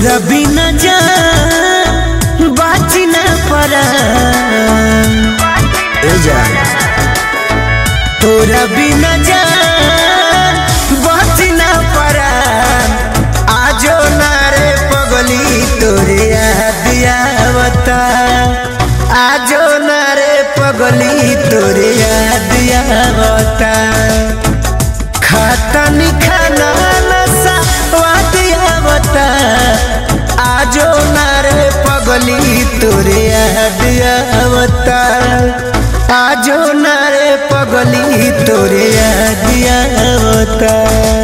तोरा बिना जा बाची ना पड़ा ए जा तोरा बिना जा बाची ना पड़ा आजो ना रे पगली तोरे याद आवता आजो ना रे पगली तोरे याद आवता खाता नी खाना नशा वाद आवता आजो ना रे पगली तोरे याद आवता आजो ना रे पगली तोरे याद आवता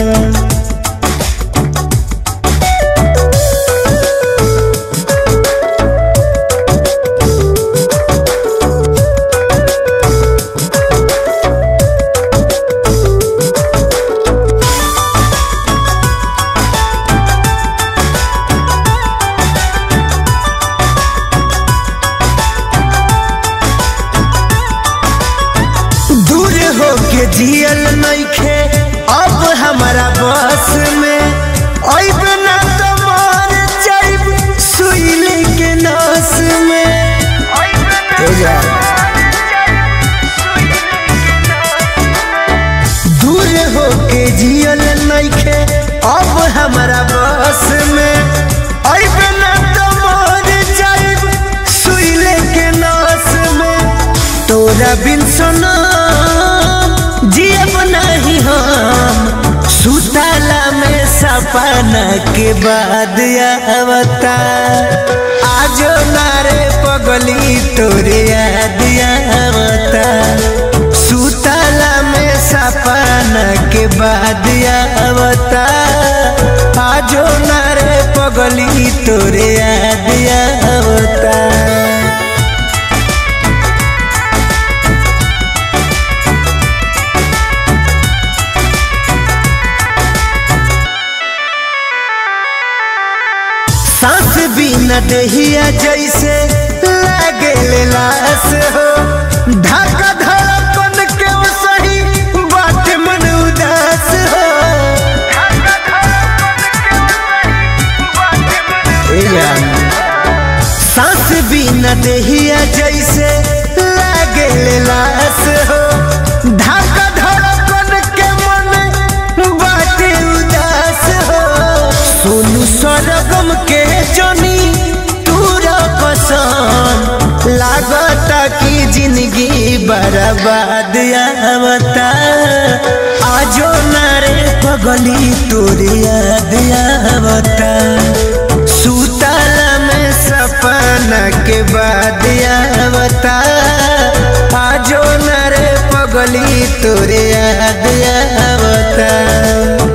दूर होके जियल नइखे अब हमारा बस में अब ना तो मर जाइब सुई के नस में हो जा दूर होके जियल नइखे अब हमारा बस में अब ना तो मर जाइब सुई के नस में तोरा बिन सोना जियब नहीं हम सुतला में सपना के बाद आवता आजो नारे पगली तोरे याद आवता सुतला में सपना के बाद आवता आजो नारे पगली तोरे याद आवता सांस बिना दहिया जैसे लागे लाश हो धक्का धड़कन के वो सही बात मन उदास हो ए यार, सांस बिना दहिया जैसे लागे लाश हो धक्का धड़कन के मन बात उदास हो सोनू सरगम के जनी तूरा पसंद लागता कि जिंदगी बर्बाद आवता आजो नारे पगली तोरे याद आवता सुतला में सपना के बाद आवता आजो नारे पगली तोरे याद आवता